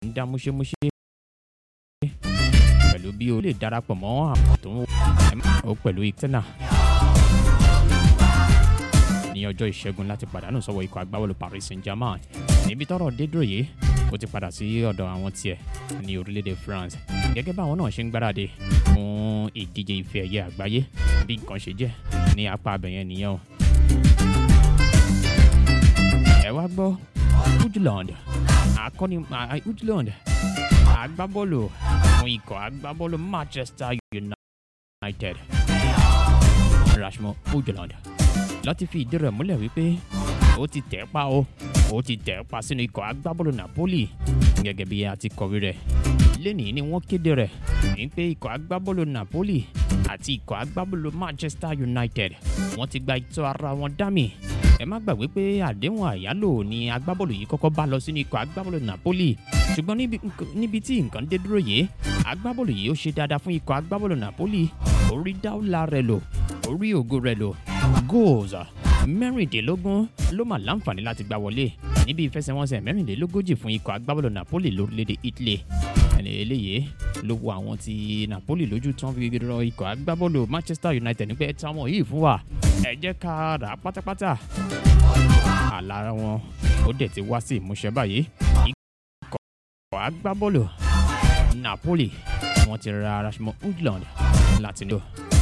ń dá múṣémúṣé pẹ̀lú bí o lè darapọ̀ mọ́ àwọn tó ń wò pẹ̀lú ìtẹ́nà ní ọjọ́ ìṣẹ́gun láti pàdánù sọ́wọ́ ikọ̀ agbábọ́ọ̀lù Paris Saint-Germain níbi tọ́rọ̀ dé dúró yìí ó ti padà sí ọ̀dọ̀ àwọn tiẹ̀ ní orílẹ̀-èdè France gẹ́gẹ́ báwọn náà ṣe ń gbáradì fún ìdíje ife ẹ̀yẹ àgbáyé bí nǹkan ṣe jẹ́ ní apá abẹ̀yẹn nìyẹn o. ẹ wá gbọ́ Ujland akọni Ujland agbábọ́ọ̀lù fún ikọ̀ agbábọ́ọ̀lù Manchester United Rasmus Ujland láti fi ìdí rẹ̀ múlẹ̀ wípé ó ti tẹ̀ pa o ó ti tẹ̀ pa sínú ikọ̀ agbábọ́ọ̀lù Napoli gẹ́gẹ́ bí a ti kọ̀wé rẹ̀ lẹ́nìí ni wọ́n kéde rẹ̀ ní pé ikọ̀ agbábọ́ọ̀lù Napoli àti ikọ̀ agbábọ́ọ̀lù Manchester United wọ́n ti gba ìtọ́ ara wọn dámì ẹ má gbàgbé pé àdéhùn àyálò ni agbábọ́ọ̀lù yìí kọ́kọ́ bá lọ sínú ikọ̀ agbábọ́ọ̀lù Napoli ṣùgbọ́n níbi tí nǹkan dé dúró yìí agbábọ́ọ̀lù yìí ó ṣe dáadáa fún ikọ̀ agbábọ́ọ̀lù Napoli orí dáúlà rẹ̀ lò orí ògo rẹ̀ lò goals mẹ́rìndínlógún ló mà láǹfààní láti gbá wọlé níbi ìfẹsẹ̀wọnsẹ̀ mẹ́rìndínlógójì fún ikọ̀ agbábọ́ọ̀lù Napoli lórílẹ̀‐èdè Italy ẹni eléyìí ló wo àwọn ti Napoli lójú tán fi rọ ikọ̀ agbábọ́ọ̀lù Manchester United nígbà ẹ̀ táwọn yìí fún wa ẹ jẹ́ ká rà á pátápátá àlá wọn ó dẹ̀ ti wá sí ìmúṣẹ báyìí ikọ̀ agbábọ́ọ̀lù Napoli wọ́n ti ra Rasmus Ujland láti lò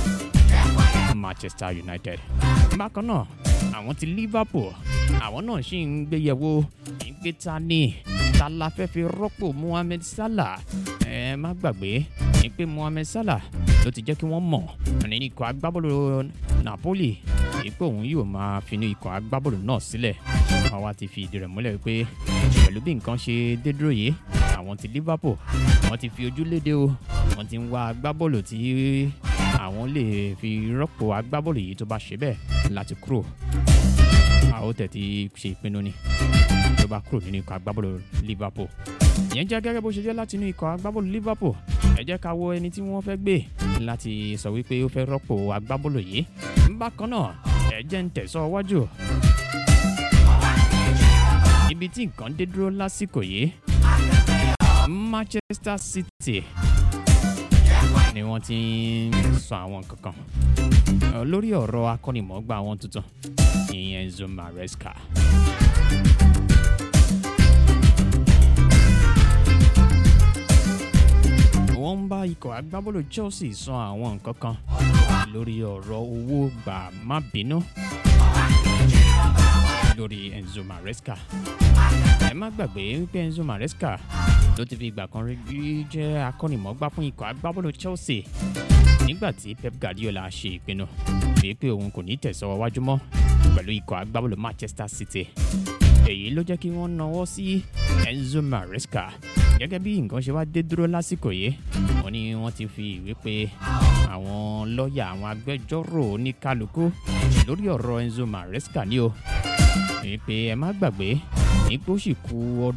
Manchester United. bákan náà àwọn ti Liverpool àwọn náà ṣì ń gbéyẹ̀wò ìgbé ta ni ta la fẹ́ fi rọ́pò Mohamed Salah ẹ má gbàgbé ní pé Mohamed Salah ló ti jẹ́ kí wọ́n mọ̀ ní ikọ̀ agbábọ́ọ̀lù Napoli ipò òun yóò máa fi ní ikọ̀ agbábọ́ọ̀lù náà sílẹ̀ àwa ti fi ìdí rẹ̀ múlẹ̀ wípé pẹ̀lú bí nǹkan ṣe dé dúró yìí àwọn ti Liverpool wọ́n ti fi ojú léde o wọ́n ti ń wá agbábọ́ọ̀lù tí àwọn lè fi rọ́pò agbábọ́ọ̀lù yìí tó bá ṣe bẹ́ẹ̀ láti kúrò a ó tẹ̀ ti ṣe ìpinnu ni tó bá kúrò nínú ikọ̀ agbábọ́ọ̀lù Liverpool ìyẹn jẹ́ gẹ́gẹ́ bó ṣe jẹ́ láti inú ikọ̀ agbábọ́ọ̀lù Liverpool ẹ jẹ́ ká wo ẹni tí wọ́n fẹ́ gbé láti sọ wípé ó fẹ́ rọ́pò agbábọ́ọ̀lù yìí bákan náà ẹ jẹ́ ń tẹ̀sọ́ wájú ibi tí nǹkan dé dúró lásìkò yìí Manchester City ni wọ́n ti ń sọ àwọn kankan lórí ọ̀rọ̀ akọ́nimọ̀ọ́gbà wọn tuntun ìyẹn Enzo Maresca. wọ́n ń bá ikọ̀ agbábọ́ọ̀lù Chelsea sọ àwọn nǹkan kan lórí ọ̀rọ̀ owó gbà má bínú lórí Enzo Maresca ẹ má gbàgbé wípé Enzo Maresca ló ti fi ìgbà kan rí jẹ́ akọ́nimọ̀ọ́gbá fún ikọ̀ agbábọ́ọ̀lù Chelsea nígbà tí Pep Guardiola ṣe ìpinnu bíi pé òun kò ní tẹ̀sọ́ wájú mọ́ pẹ̀lú ikọ̀ agbábọ́ọ̀lù Manchester City èyí ló jẹ́ kí wọ́n nawọ́ sí Enzo Maresca gẹ́gẹ́ bí nǹkan ṣe wá dé dúró lásìkò yìí wọ́n ní wọ́n ti fi ìwé pé àwọn lọ́ọ̀yà àwọn agbẹjọ́rò oníkálukú lórí ọ̀rọ̀ Enzo Maresca ní o èyí pé ẹ má gbàgbé ní pé ó sì kù ọdún.